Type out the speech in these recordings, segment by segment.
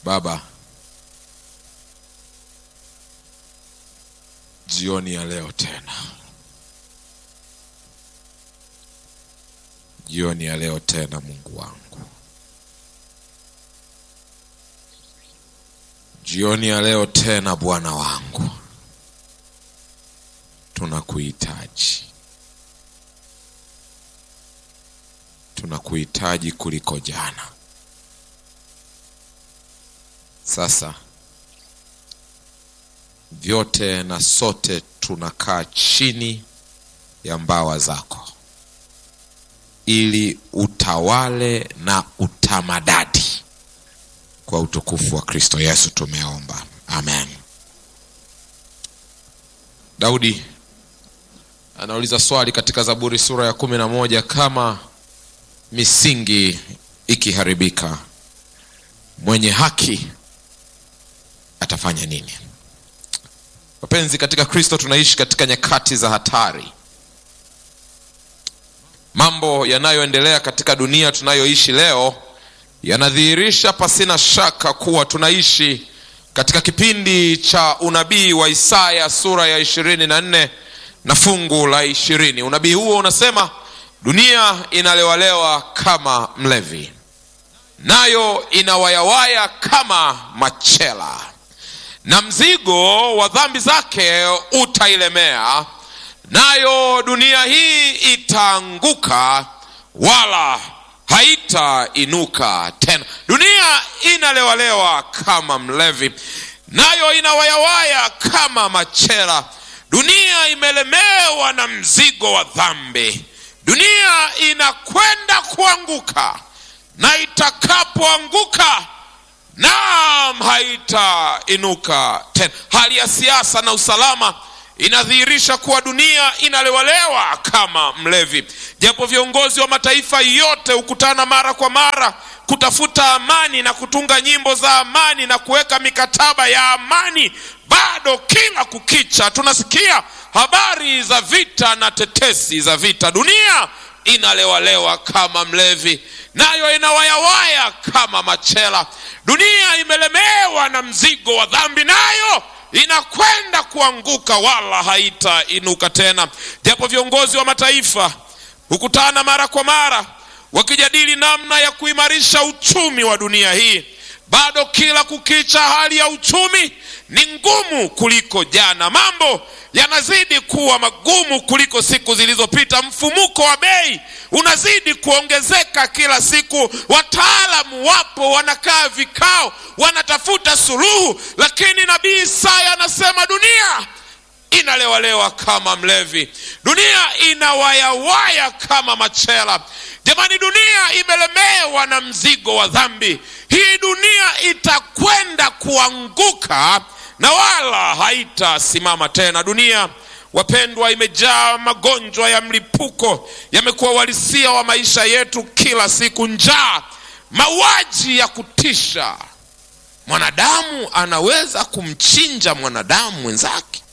Baba, jioni ya leo tena, jioni ya leo tena, Mungu wangu, jioni ya leo tena, Bwana wangu, tunakuhitaji, tunakuhitaji kuliko jana. Sasa vyote na sote tunakaa chini ya mbawa zako, ili utawale na utamadadi. Kwa utukufu wa Kristo Yesu tumeomba, amen. Daudi anauliza swali katika Zaburi sura ya kumi na moja kama misingi ikiharibika, mwenye haki atafanya nini? Wapenzi katika Kristo, tunaishi katika nyakati za hatari. Mambo yanayoendelea katika dunia tunayoishi leo yanadhihirisha pasina shaka kuwa tunaishi katika kipindi cha unabii wa Isaya sura ya ishirini na nne na fungu la ishirini. Unabii huo unasema dunia inalewalewa kama mlevi, nayo inawayawaya kama machela na mzigo wa dhambi zake utailemea, nayo dunia hii itaanguka wala haitainuka tena. Dunia inalewalewa kama mlevi, nayo inawayawaya kama machela. Dunia imelemewa na mzigo wa dhambi. Dunia inakwenda kuanguka, na itakapoanguka naam, haitainuka tena. Hali ya siasa na usalama inadhihirisha kuwa dunia inalewalewa kama mlevi. Japo viongozi wa mataifa yote hukutana mara kwa mara kutafuta amani na kutunga nyimbo za amani na kuweka mikataba ya amani, bado kila kukicha tunasikia habari za vita na tetesi za vita. Dunia inalewalewa kama mlevi, nayo inawayawaya kama machela. Dunia imelemewa na mzigo wa dhambi, nayo inakwenda kuanguka wala haitainuka tena. Japo viongozi wa mataifa hukutana mara kwa mara wakijadili namna ya kuimarisha uchumi wa dunia hii, bado kila kukicha hali ya uchumi ni ngumu kuliko jana. Mambo yanazidi kuwa magumu kuliko siku zilizopita. Mfumuko wa bei unazidi kuongezeka kila siku. Wataalamu wapo, wanakaa vikao, wanatafuta suluhu, lakini nabii Isaya anasema dunia inalewalewa kama mlevi, dunia inawayawaya kama machela. Jamani, dunia imelemewa na mzigo wa dhambi. Hii dunia itakwenda kuanguka na wala haitasimama tena. Dunia wapendwa, imejaa magonjwa ya mlipuko, yamekuwa uhalisia wa maisha yetu kila siku. Njaa, mauaji ya kutisha. Mwanadamu anaweza kumchinja mwanadamu mwenzake,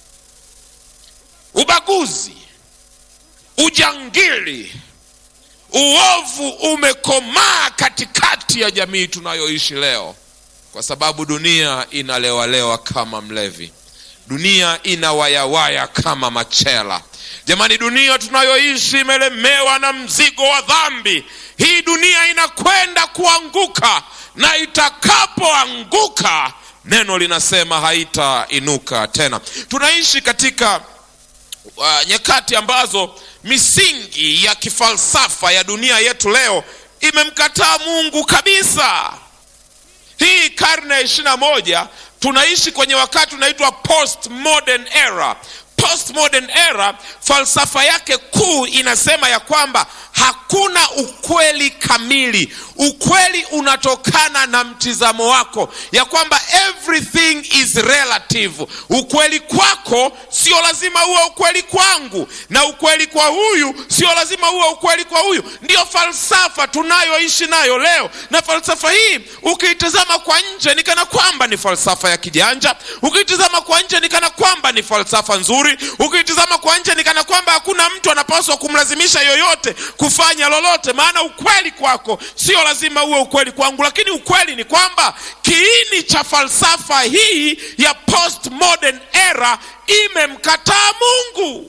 ubaguzi, ujangili, uovu umekomaa katikati ya jamii tunayoishi leo kwa sababu dunia inalewalewa kama mlevi, dunia inawayawaya kama machela. Jamani, dunia tunayoishi imelemewa na mzigo wa dhambi. Hii dunia inakwenda kuanguka, na itakapoanguka, neno linasema haitainuka tena. Tunaishi katika uh, nyakati ambazo misingi ya kifalsafa ya dunia yetu leo imemkataa Mungu kabisa. Hii karne ya ishirini na moja tunaishi kwenye wakati unaitwa postmodern era. Postmodern era, falsafa yake kuu inasema ya kwamba hakuna ukweli kamili. Ukweli unatokana na mtizamo wako, ya kwamba everything is relative. Ukweli kwako sio lazima uwe ukweli kwangu, na ukweli kwa huyu sio lazima uwe ukweli kwa huyu. Ndiyo falsafa tunayoishi nayo leo, na falsafa hii ukiitazama kwa nje ni kana kwamba ni falsafa ya kijanja, ukiitazama kwa nje ni kana kwamba ni falsafa nzuri vizuri ukitizama kwa nje ni kana kwamba hakuna mtu anapaswa kumlazimisha yoyote kufanya lolote maana ukweli kwako sio lazima uwe ukweli kwangu lakini ukweli ni kwamba kiini cha falsafa hii ya postmodern era imemkataa mungu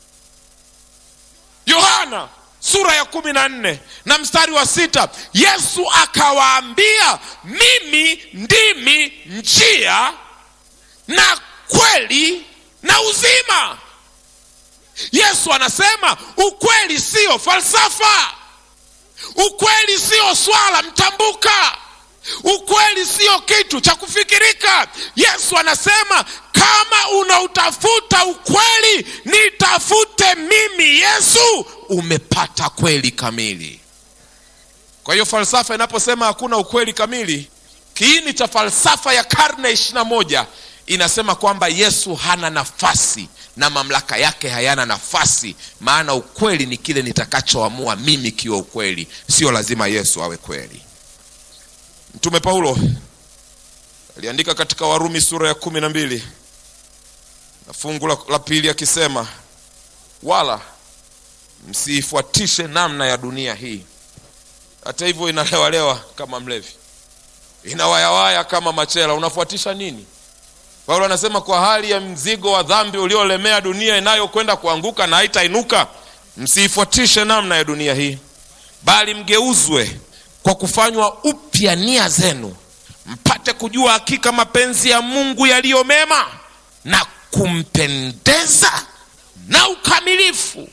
yohana sura ya kumi na nne na mstari wa sita yesu akawaambia mimi ndimi njia na kweli na uzima yesu anasema ukweli siyo falsafa ukweli siyo swala mtambuka ukweli siyo kitu cha kufikirika yesu anasema kama unautafuta ukweli nitafute mimi yesu umepata kweli kamili kwa hiyo falsafa inaposema hakuna ukweli kamili kiini cha falsafa ya karne ishiri na moja inasema kwamba yesu hana nafasi na mamlaka yake hayana nafasi maana ukweli ni kile nitakachoamua mimi kiwa ukweli sio lazima yesu awe kweli mtume paulo aliandika katika warumi sura ya kumi na mbili na fungu la, la pili akisema wala msiifuatishe namna ya dunia hii hata hivyo inalewalewa kama mlevi inawayawaya kama machela unafuatisha nini paulo anasema kwa hali ya mzigo wa dhambi uliolemea dunia inayokwenda kuanguka na haitainuka msiifuatishe namna ya dunia hii bali mgeuzwe kwa kufanywa upya nia zenu mpate kujua hakika mapenzi ya mungu yaliyo mema na kumpendeza na ukamilifu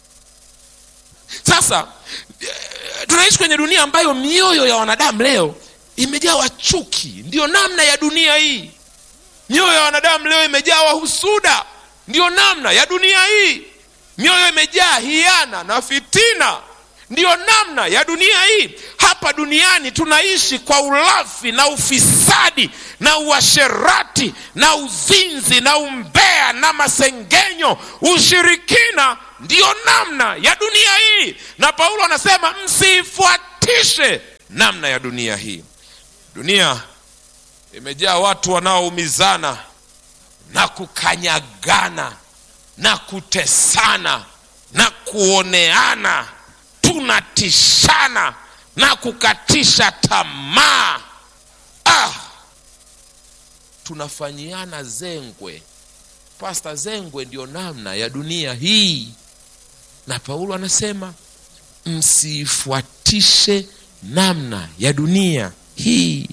sasa tunaishi kwenye dunia ambayo mioyo ya wanadamu leo imejawa chuki ndiyo namna ya dunia hii mioyo ya wanadamu leo imejawa husuda ndiyo namna ya dunia hii mioyo imejaa hiana na fitina ndiyo namna ya dunia hii hapa duniani tunaishi kwa ulafi na ufisadi na uasherati na uzinzi na umbea na masengenyo ushirikina ndiyo namna ya dunia hii na paulo anasema msiifuatishe namna ya dunia hii dunia imejaa watu wanaoumizana na kukanyagana na kutesana na kuoneana tunatishana na kukatisha tamaa ah, tunafanyiana zengwe pasta zengwe ndio namna ya dunia hii na paulo anasema msiifuatishe namna ya dunia hii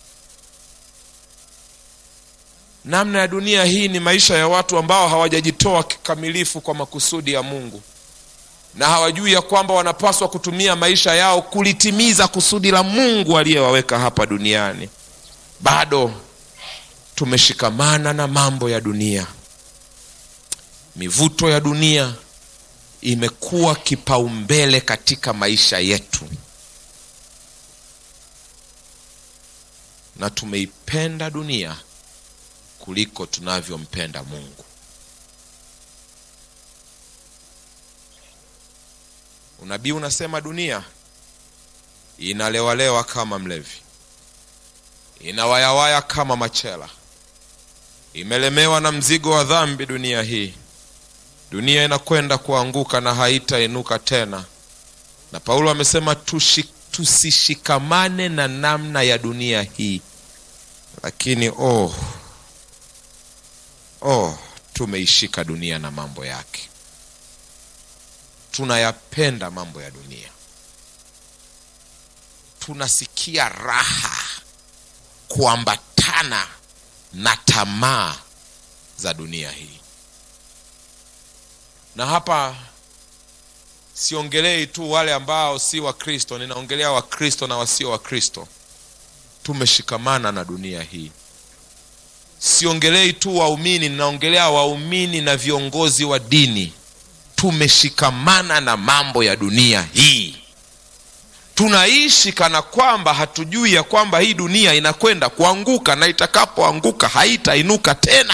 namna ya dunia hii ni maisha ya watu ambao hawajajitoa kikamilifu kwa makusudi ya mungu na hawajui ya kwamba wanapaswa kutumia maisha yao kulitimiza kusudi la mungu aliyewaweka hapa duniani bado tumeshikamana na mambo ya dunia mivuto ya dunia imekuwa kipaumbele katika maisha yetu na tumeipenda dunia kuliko tunavyompenda mungu unabii unasema dunia inalewalewa kama mlevi inawayawaya kama machela imelemewa na mzigo wa dhambi dunia hii dunia inakwenda kuanguka na haitainuka tena na paulo amesema tushi, tusishikamane na namna ya dunia hii lakini oh, oh tumeishika dunia na mambo yake tunayapenda mambo ya dunia tunasikia raha kuambatana na tamaa za dunia hii na hapa siongelei tu wale ambao si wakristo ninaongelea wakristo na wasio wakristo tumeshikamana na dunia hii siongelei tu waumini ninaongelea waumini na viongozi wa dini tumeshikamana na mambo ya dunia hii tunaishi kana kwamba hatujui ya kwamba hii dunia inakwenda kuanguka na itakapoanguka haitainuka tena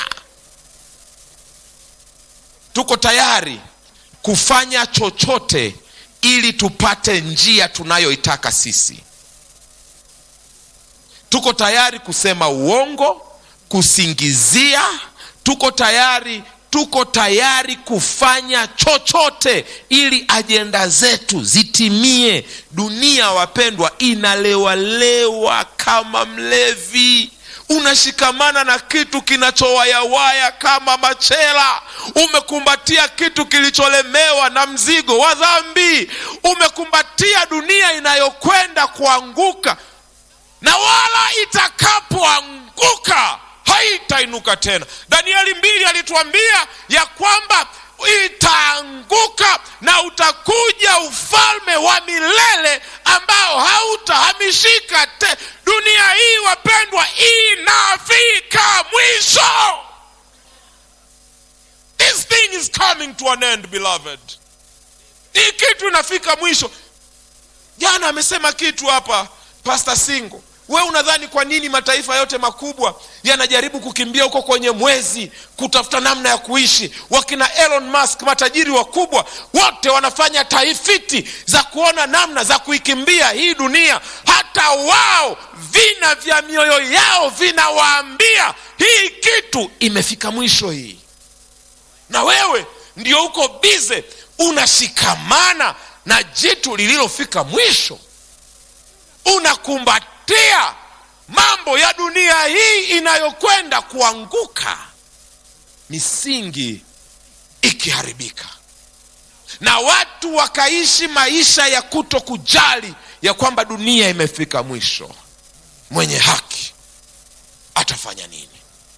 tuko tayari kufanya chochote ili tupate njia tunayoitaka sisi tuko tayari kusema uongo kusingizia tuko tayari tuko tayari kufanya chochote ili ajenda zetu zitimie dunia wapendwa inalewalewa kama mlevi unashikamana na kitu kinachowayawaya kama machela umekumbatia kitu kilicholemewa na mzigo wa dhambi umekumbatia dunia inayokwenda kuanguka na wala itakapoanguka haitainuka tena danieli mbili alituambia ya kwamba itaanguka na utakuja ufalme wa milele ambao hautahamishika te dunia hii wapendwa inafika mwisho this thing is coming to an end beloved hii kitu inafika mwisho jana amesema kitu hapa pastor singo we unadhani kwa nini mataifa yote makubwa yanajaribu kukimbia huko kwenye mwezi kutafuta namna ya kuishi wakina elon musk matajiri wakubwa wote wanafanya taifiti za kuona namna za kuikimbia hii dunia hata wao vina vya mioyo yao vinawaambia hii kitu imefika mwisho hii na wewe ndio uko bize unashikamana na jitu lililofika mwisho unakumbatia mambo ya dunia hii inayokwenda kuanguka misingi ikiharibika na watu wakaishi maisha ya kuto kujali ya kwamba dunia imefika mwisho mwenye haki atafanya nini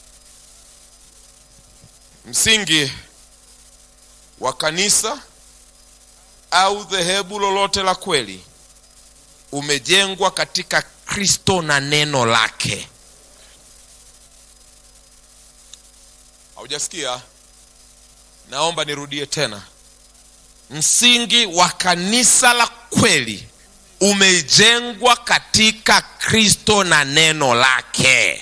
msingi wa kanisa au dhehebu lolote la kweli umejengwa katika kristo na neno lake haujasikia naomba nirudie tena msingi wa kanisa la kweli umejengwa katika kristo na neno lake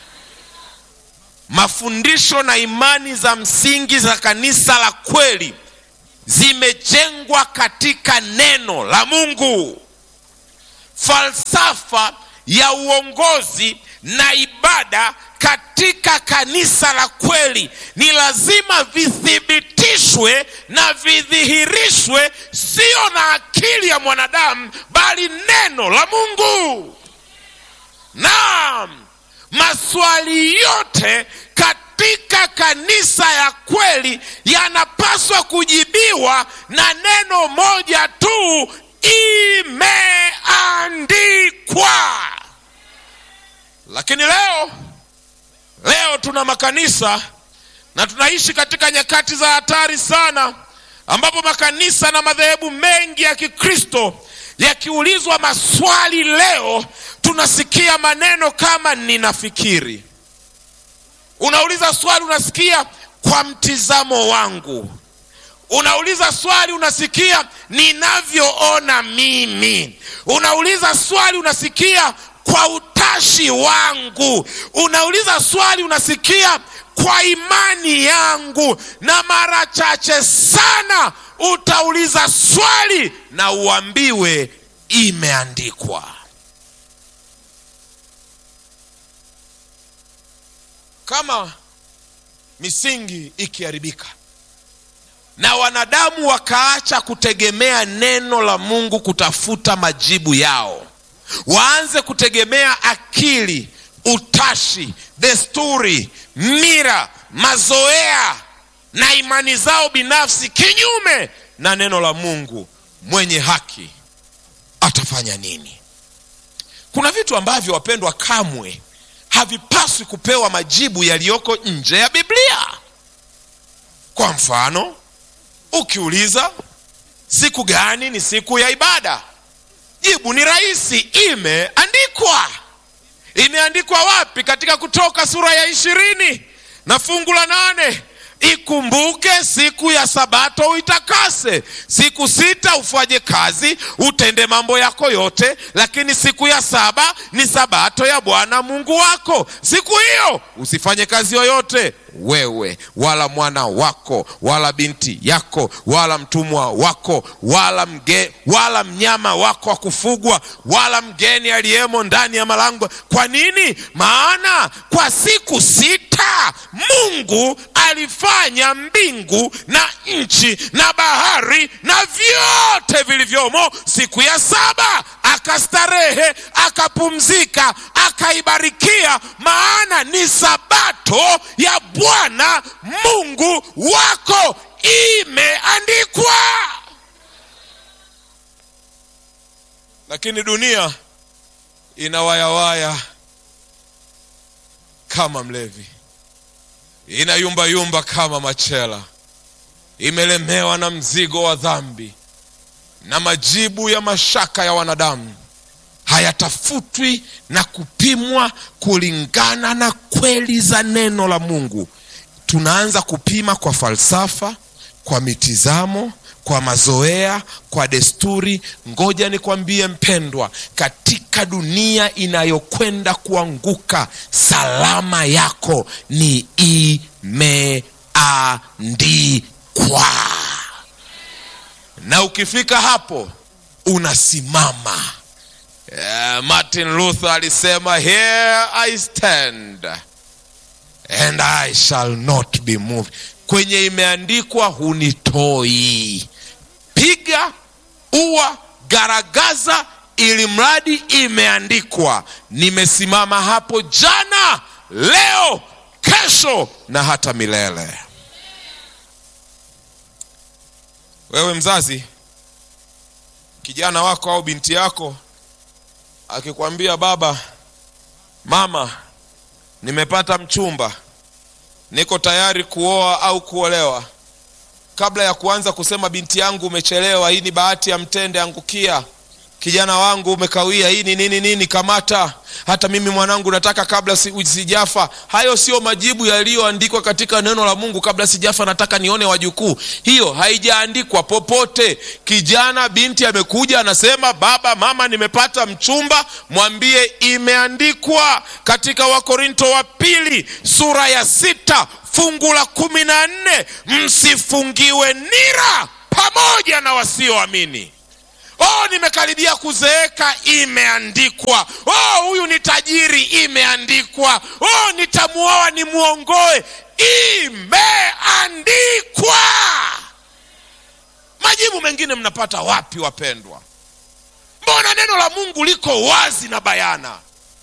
mafundisho na imani za msingi za kanisa la kweli zimejengwa katika neno la mungu falsafa ya uongozi na ibada katika kanisa la kweli ni lazima vithibitishwe na vidhihirishwe sio na akili ya mwanadamu bali neno la mungu naam maswali yote katika kanisa ya kweli yanapaswa kujibiwa na neno moja tu imeandikwa lakini leo leo tuna makanisa na tunaishi katika nyakati za hatari sana ambapo makanisa na madhehebu mengi ya kikristo yakiulizwa maswali leo tunasikia maneno kama ninafikiri unauliza swali unasikia kwa mtizamo wangu unauliza swali unasikia ninavyoona mimi unauliza swali unasikia kwa utashi wangu unauliza swali unasikia kwa imani yangu na mara chache sana utauliza swali na uambiwe imeandikwa kama misingi ikiharibika na wanadamu wakaacha kutegemea neno la mungu kutafuta majibu yao waanze kutegemea akili utashi desturi mira mazoea na imani zao binafsi kinyume na neno la mungu mwenye haki atafanya nini kuna vitu ambavyo wapendwa kamwe havipaswi kupewa majibu yaliyoko nje ya biblia kwa mfano ukiuliza siku gani ni siku ya ibada jibu ni rahisi imeandikwa imeandikwa wapi katika kutoka sura ya ishirini na fungu la nane ikumbuke siku ya sabato uitakase siku sita ufanye kazi utende mambo yako yote lakini siku ya saba ni sabato ya bwana mungu wako siku hiyo usifanye kazi yoyote wewe wala mwana wako wala binti yako wala mtumwa wako wala mge, wala mnyama wako wa kufugwa wala mgeni aliyemo ndani ya malango. Kwa nini? Maana kwa siku sita Mungu alifanya mbingu na nchi na bahari na vyote vilivyomo. Siku ya saba akastarehe, akapumzika, akaibarikia, maana ni sabato ya Bwana Mungu wako, imeandikwa. Lakini dunia inawayawaya kama mlevi, inayumbayumba kama machela, imelemewa na mzigo wa dhambi, na majibu ya mashaka ya wanadamu hayatafutwi na kupimwa kulingana na kweli za neno la Mungu. Tunaanza kupima kwa falsafa, kwa mitizamo, kwa mazoea, kwa desturi. Ngoja nikwambie mpendwa, katika dunia inayokwenda kuanguka, salama yako ni imeandikwa, na ukifika hapo unasimama. Uh, Martin Luther alisema here I stand and I shall not be moved. Kwenye imeandikwa hunitoi, piga ua, garagaza, ili mradi imeandikwa. Nimesimama hapo jana, leo, kesho na hata milele. Wewe mzazi, kijana wako au binti yako akikwambia baba, mama, nimepata mchumba, niko tayari kuoa au kuolewa, kabla ya kuanza kusema binti yangu umechelewa, hii ni bahati ya mtende, angukia, kijana wangu umekawia, hii ni nini nini, kamata, hata mimi mwanangu nataka kabla si, sijafa. Hayo sio majibu yaliyoandikwa katika neno la Mungu. Kabla sijafa nataka nione wajukuu, hiyo haijaandikwa popote. Kijana binti amekuja anasema, baba mama, nimepata mchumba, mwambie imeandikwa katika Wakorinto wa pili sura ya sita fungu la kumi na nne msifungiwe nira pamoja na wasioamini. Oh, nimekaribia kuzeeka, imeandikwa. Oh, huyu ni tajiri, imeandikwa. Oh, nitamuoa nimwongoe, imeandikwa. Majibu mengine mnapata wapi, wapendwa? Mbona neno la Mungu liko wazi na bayana?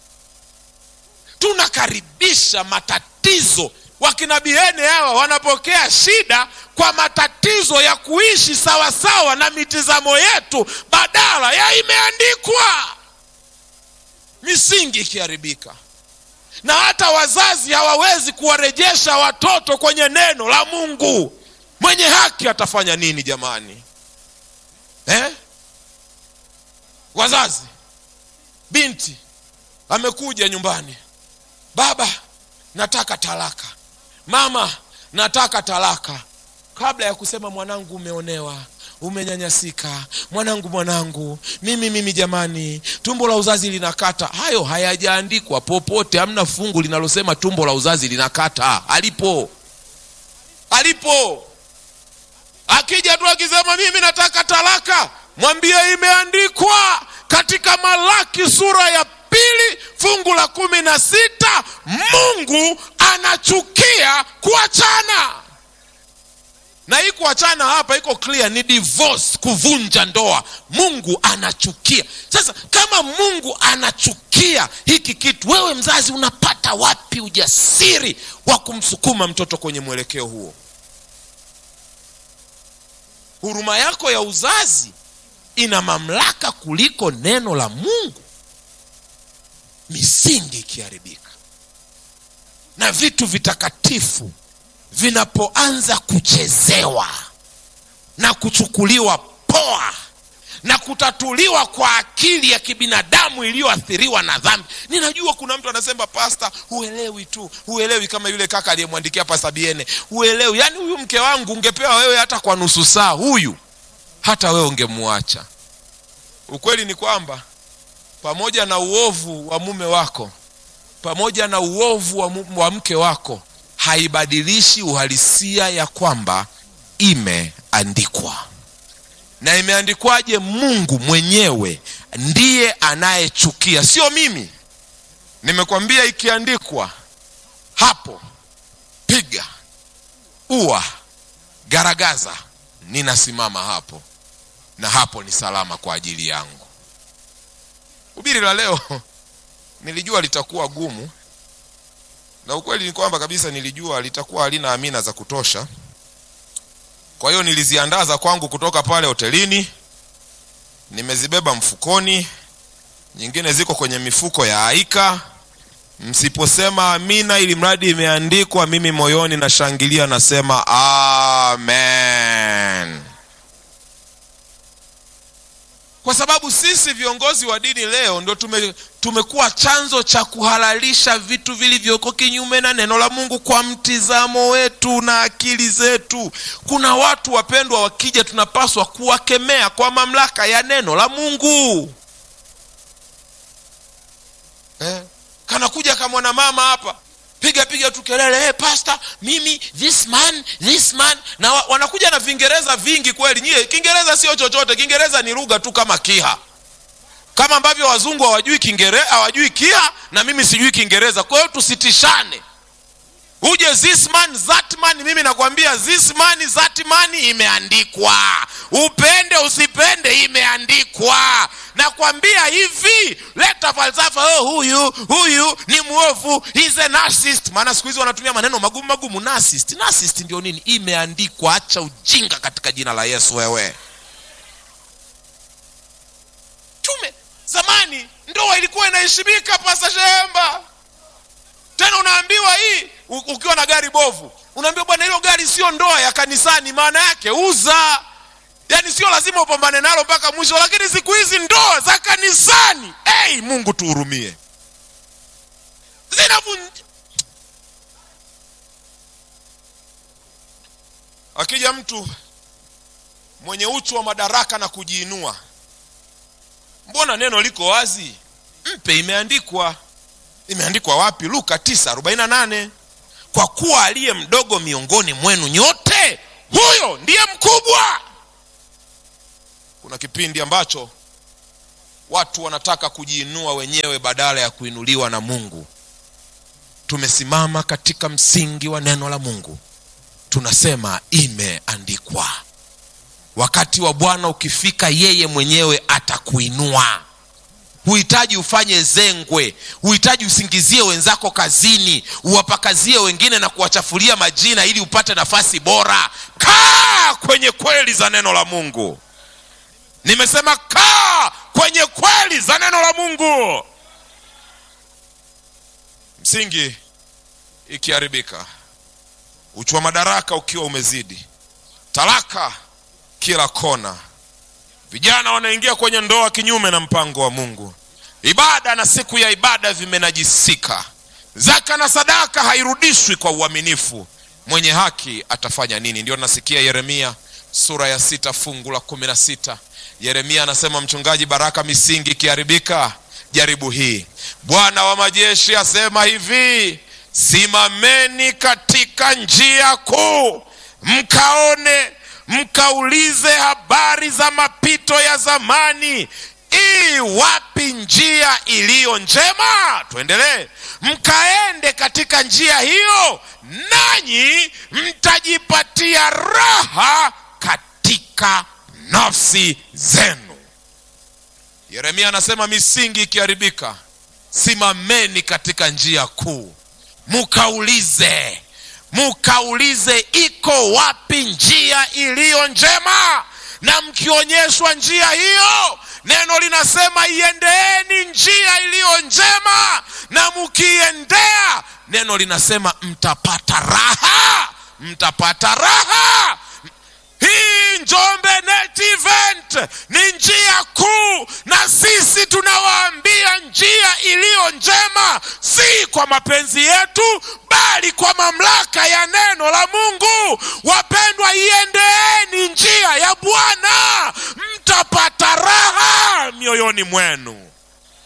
Tunakaribisha matatizo. Wakina Bihene hawa wanapokea shida kwa matatizo ya kuishi sawasawa sawa na mitizamo yetu badala ya imeandikwa. Misingi ikiharibika, na hata wazazi hawawezi kuwarejesha watoto kwenye neno la Mungu, mwenye haki atafanya nini jamani eh? Wazazi, binti amekuja nyumbani, baba, nataka talaka, mama, nataka talaka kabla ya kusema mwanangu, umeonewa, umenyanyasika, mwanangu, mwanangu, mimi mimi, jamani, tumbo la uzazi linakata. Hayo hayajaandikwa popote, hamna fungu linalosema tumbo la uzazi linakata. Alipo alipo, akija tu akisema mimi nataka talaka, mwambie imeandikwa katika Malaki sura ya pili fungu la kumi na sita Mungu anachukia kuachana na hii kuachana hapa iko clear, ni divorce, kuvunja ndoa. Mungu anachukia. Sasa kama Mungu anachukia hiki kitu, wewe mzazi unapata wapi ujasiri wa kumsukuma mtoto kwenye mwelekeo huo? Huruma yako ya uzazi ina mamlaka kuliko neno la Mungu. Misingi ikiharibika na vitu vitakatifu vinapoanza kuchezewa na kuchukuliwa poa na kutatuliwa kwa akili ya kibinadamu iliyoathiriwa na dhambi. Ninajua kuna mtu anasema, pasta, huelewi tu, huelewi. Kama yule kaka aliyemwandikia pasta Biene, huelewi. Yaani huyu mke wangu ungepewa wewe hata kwa nusu saa, huyu hata wewe ungemwacha. Ukweli ni kwamba pamoja na uovu wa mume wako, pamoja na uovu wa, mu, wa mke wako haibadilishi uhalisia ya kwamba imeandikwa na imeandikwaje mungu mwenyewe ndiye anayechukia sio mimi nimekwambia ikiandikwa hapo piga ua garagaza ninasimama hapo na hapo ni salama kwa ajili yangu ubiri la leo nilijua litakuwa gumu na ukweli ni kwamba kabisa nilijua litakuwa halina amina za kutosha kwa hiyo niliziandaa za kwangu kutoka pale hotelini nimezibeba mfukoni nyingine ziko kwenye mifuko ya aika msiposema amina ili mradi imeandikwa mimi moyoni nashangilia nasema amen kwa sababu sisi viongozi wa dini leo ndo tume, tumekuwa chanzo cha kuhalalisha vitu vilivyoko kinyume na neno la mungu kwa mtizamo wetu na akili zetu kuna watu wapendwa wakija tunapaswa kuwakemea kwa mamlaka ya neno la mungu eh? kanakuja kamwana mama hapa piga piga tu kelele hey, pastor mimi this man this man na wa, wanakuja na vingereza vingi kweli nyie kiingereza sio chochote kiingereza ni lugha tu kama kiha kama ambavyo wazungu hawajui kiingereza hawajui kiha na mimi sijui kiingereza kwa hiyo tusitishane uje this man that man mimi nakwambia this man that man imeandikwa upende usipende imeandikwa nakwambia hivi leta falsafa oh, huyu huyu ni mwovu he's a narcissist maana siku hizi wanatumia maneno magumu magumu narcissist narcissist ndio nini imeandikwa acha ujinga katika jina la yesu wewe chume zamani ndoa ilikuwa inaheshimika pasa shemba tena unaambiwa hii ukiwa na gari bovu unaambiwa bwana hilo gari sio ndoa ya kanisani maana yake uza yaani sio lazima upambane nalo mpaka mwisho lakini siku hizi ndoa za kanisani hey, mungu tuhurumie zinavunja akija mtu mwenye uchu wa madaraka na kujiinua mbona neno liko wazi mpe imeandikwa imeandikwa wapi luka 948 kwa kuwa aliye mdogo miongoni mwenu nyote huyo ndiye mkubwa kuna kipindi ambacho watu wanataka kujiinua wenyewe badala ya kuinuliwa na mungu tumesimama katika msingi wa neno la mungu tunasema imeandikwa wakati wa bwana ukifika yeye mwenyewe atakuinua huhitaji ufanye zengwe huhitaji usingizie wenzako kazini uwapakazie wengine na kuwachafulia majina ili upate nafasi bora kaa kwenye kweli za neno la mungu nimesema kaa kwenye kweli za neno la mungu msingi ikiharibika uchwa madaraka ukiwa umezidi talaka kila kona vijana wanaingia kwenye ndoa kinyume na mpango wa mungu ibada na siku ya ibada vimenajisika zaka na sadaka hairudishwi kwa uaminifu mwenye haki atafanya nini ndio nasikia yeremia sura ya sita fungu la kumi na sita yeremia anasema mchungaji baraka misingi ikiharibika jaribu hii bwana wa majeshi asema hivi simameni katika njia kuu mkaone mkaulize habari za mapito ya zamani ii wapi njia iliyo njema tuendelee mkaende katika njia hiyo nanyi mtajipatia raha katika nafsi zenu yeremia anasema misingi ikiharibika simameni katika njia kuu mukaulize mukaulize iko wapi njia iliyo njema na mkionyeshwa njia hiyo neno linasema iendeeni njia iliyo njema na mkiiendea neno linasema mtapata raha mtapata raha hii njombe net event ni njia kuu na sisi tunawaambia njia iliyo njema si kwa mapenzi yetu bali kwa mamlaka ya neno la mungu wapendwa iendeeni njia ya bwana mtapata raha mioyoni mwenu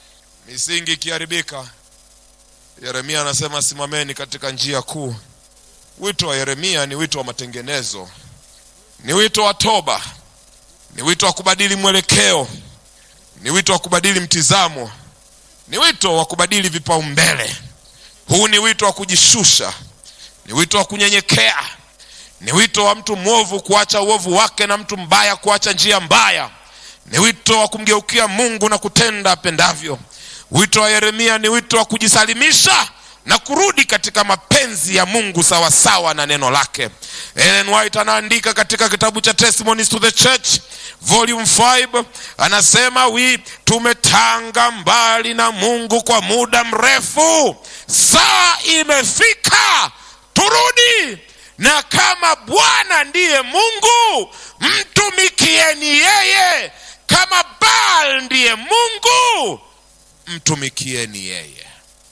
misingi ikiharibika yeremia anasema simameni katika njia kuu wito wa yeremia ni wito wa matengenezo ni wito wa toba ni wito wa kubadili mwelekeo ni wito wa kubadili mtizamo ni wito wa kubadili vipaumbele huu ni wito wa kujishusha ni wito wa kunyenyekea ni wito wa mtu mwovu kuacha uovu wake na mtu mbaya kuacha njia mbaya ni wito wa kumgeukia mungu na kutenda apendavyo wito wa yeremia ni wito wa kujisalimisha na kurudi katika mapenzi ya mungu sawasawa na neno lake ellen white anaandika katika kitabu cha testimonies to the church volume 5 anasema wi tumetanga mbali na mungu kwa muda mrefu saa imefika turudi na kama bwana ndiye mungu mtumikieni yeye kama baal ndiye mungu mtumikieni yeye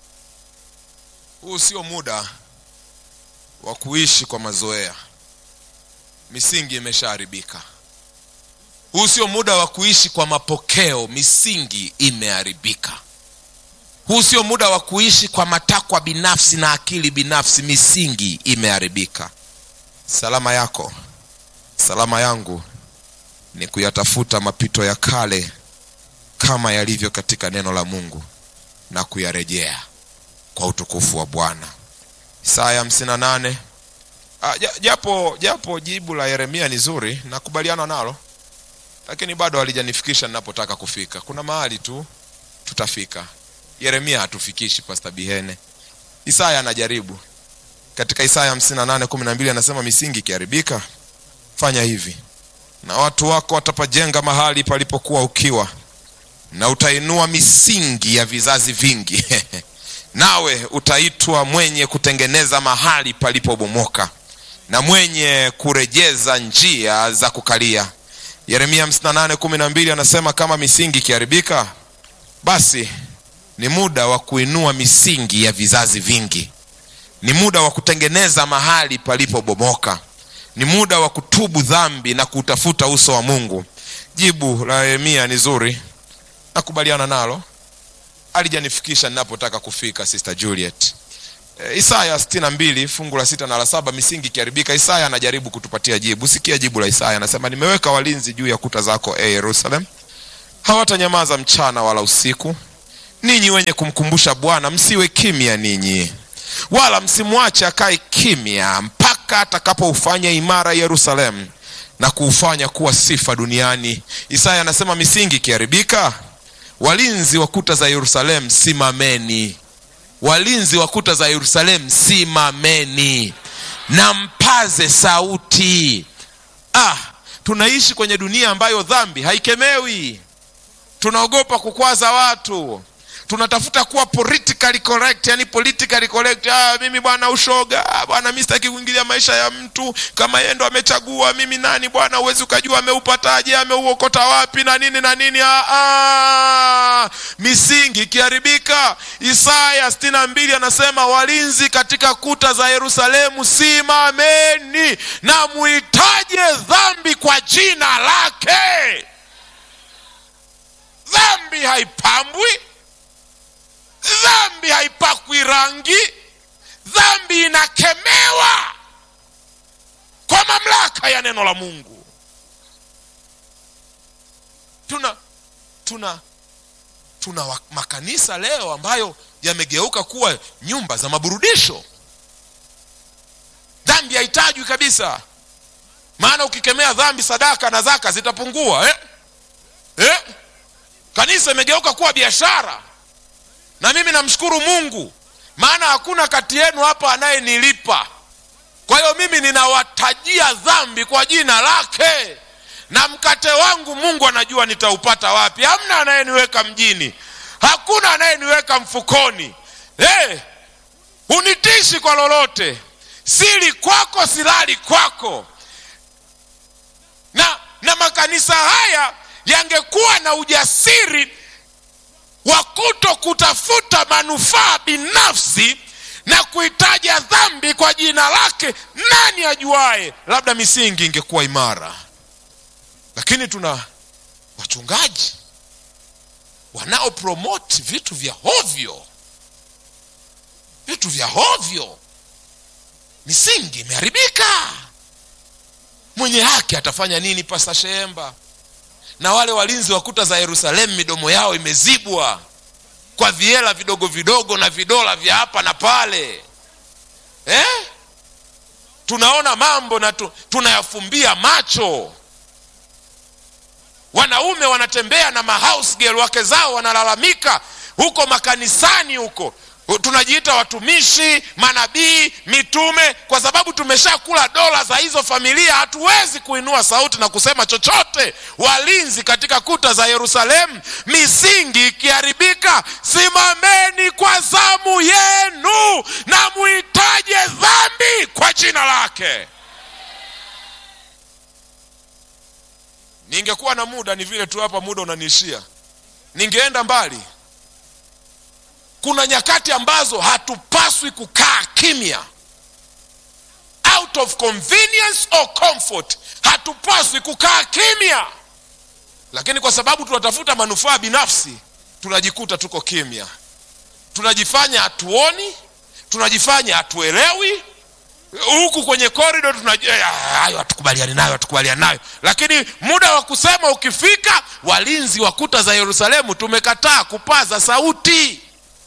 huu sio muda wa kuishi kwa mazoea misingi imeshaharibika huu sio muda wa kuishi kwa mapokeo misingi imeharibika huu sio muda wa kuishi kwa matakwa binafsi na akili binafsi misingi imeharibika salama yako salama yangu ni kuyatafuta mapito ya kale kama yalivyo katika neno la mungu na kuyarejea kwa utukufu wa bwana isaya 58 ah, japo japo jibu la yeremia ni zuri nakubaliana nalo lakini bado halijanifikisha ninapotaka kufika kuna mahali tu tutafika yeremia hatufikishi pasta bihene isaya anajaribu katika isaya 58:12 anasema misingi ikiharibika fanya hivi na watu wako watapajenga mahali palipokuwa ukiwa na utainua misingi ya vizazi vingi nawe utaitwa mwenye kutengeneza mahali palipobomoka na mwenye kurejeza njia za kukalia yeremia 58:12 anasema kama misingi ikiharibika basi ni muda wa kuinua misingi ya vizazi vingi ni muda wa kutengeneza mahali palipobomoka ni muda wa kutubu dhambi na kutafuta uso wa mungu jibu la yeremia ni zuri nakubaliana nalo alijanifikisha ninapotaka kufika sister juliet e, isaya 62 fungu la sita na la saba misingi ikiharibika isaya anajaribu kutupatia jibu sikia jibu la isaya anasema nimeweka walinzi juu ya kuta zako e yerusalem hawatanyamaza mchana wala usiku ninyi wenye kumkumbusha bwana msiwe kimya ninyi wala msimwache akae kimya mpaka atakapoufanya imara yerusalemu na kuufanya kuwa sifa duniani isaya anasema misingi ikiharibika walinzi wa kuta za yerusalemu simameni walinzi wa kuta za yerusalemu simameni na mpaze sauti ah tunaishi kwenye dunia ambayo dhambi haikemewi tunaogopa kukwaza watu tunatafuta kuwa politically correct yani politically correct ah, mimi bwana ushoga ah, bwana mi sitaki kuingilia maisha ya mtu kama yeye ndo amechagua mimi nani bwana huwezi ukajua ameupataje ameuokota wapi na nini na nini ah, ah. misingi ikiharibika isaya sitini na mbili anasema walinzi katika kuta za yerusalemu simameni na muitaje dhambi kwa jina lake dhambi haipambwi dhambi haipakwi rangi dhambi inakemewa kwa mamlaka ya neno la mungu tuna tuna tuna wa- makanisa leo ambayo yamegeuka kuwa nyumba za maburudisho dhambi haitajwi kabisa maana ukikemea dhambi sadaka na zaka zitapungua eh? Eh? kanisa imegeuka kuwa biashara na mimi namshukuru mungu maana hakuna kati yenu hapa anayenilipa kwa hiyo mimi ninawatajia dhambi kwa jina lake na mkate wangu mungu anajua nitaupata wapi hamna anayeniweka mjini hakuna anayeniweka mfukoni hey, hunitishi kwa lolote sili kwako silali kwako na na makanisa haya yangekuwa na ujasiri wa kuto kutafuta manufaa binafsi na kuitaja dhambi kwa jina lake nani ajuaye labda misingi ingekuwa imara lakini tuna wachungaji wanaopromoti vitu vya hovyo vitu vya hovyo misingi imeharibika mwenye haki atafanya nini pasta shehemba na wale walinzi wa kuta za yerusalemu midomo yao imezibwa kwa viela vidogo vidogo na vidola vya hapa na pale eh? tunaona mambo na tu, tunayafumbia macho wanaume wanatembea na mahouse girl wake zao wanalalamika huko makanisani huko tunajiita watumishi manabii mitume kwa sababu tumeshakula dola za hizo familia hatuwezi kuinua sauti na kusema chochote walinzi katika kuta za yerusalemu misingi ikiharibika simameni kwa zamu yenu na muitaje dhambi kwa jina lake ningekuwa na muda ni vile tu hapa muda unaniishia ningeenda mbali kuna nyakati ambazo hatupaswi kukaa kimya out of convenience or comfort hatupaswi kukaa kimya lakini kwa sababu tunatafuta manufaa binafsi tunajikuta tuko kimya tunajifanya hatuoni tunajifanya hatuelewi huku kwenye korido tunajua hayo hatukubaliani nayo hatukubaliani nayo lakini muda wa kusema ukifika walinzi wa kuta za yerusalemu tumekataa kupaza sauti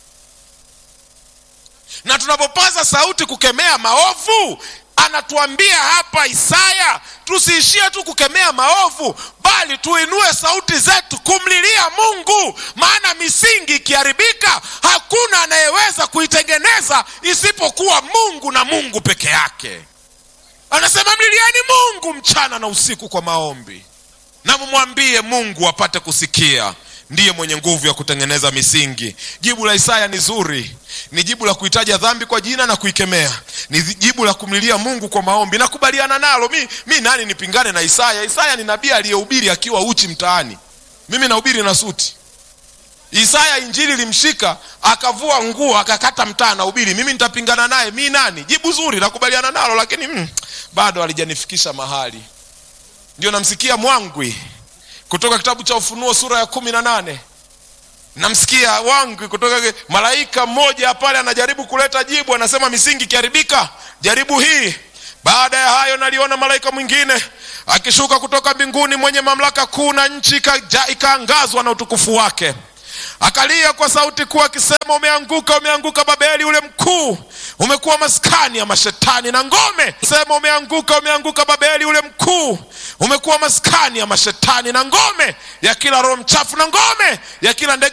na tunapopaza sauti kukemea maovu anatuambia hapa isaya tusiishie tu kukemea maovu bali tuinue sauti zetu kumlilia mungu maana misingi ikiharibika hakuna anayeweza kuitengeneza isipokuwa mungu na mungu peke yake anasema mliliani mungu mchana na usiku kwa maombi na mumwambie mungu apate kusikia ndiye mwenye nguvu ya kutengeneza misingi jibu la isaya ni zuri ni jibu la kuitaja dhambi kwa jina na kuikemea ni jibu la kumlilia mungu kwa maombi nakubaliana nalo mi, mi nani nipingane na isaya isaya ni nabii aliyehubiri akiwa uchi mtaani mimi nahubiri na suti isaya injili limshika akavua nguo akakata mtaa nahubiri mimi nitapingana naye mi nani jibu zuri nakubaliana nalo lakini mm, bado alijanifikisha mahali ndio namsikia mwangwi kutoka kitabu cha ufunuo sura ya kumi na nane namsikia wangu kutoka malaika mmoja pale anajaribu kuleta jibu anasema misingi ikiharibika jaribu hii baada ya hayo naliona malaika mwingine akishuka kutoka mbinguni mwenye mamlaka kuu na nchi ikaangazwa na utukufu wake akalia kwa sauti kuu akisema umeanguka umeanguka babeli ule mkuu umekuwa maskani ya mashetani na ngome sema umeanguka umeanguka babeli ule mkuu umekuwa maskani ya mashetani na ngome ya kila roho mchafu na ngome ya kila ndege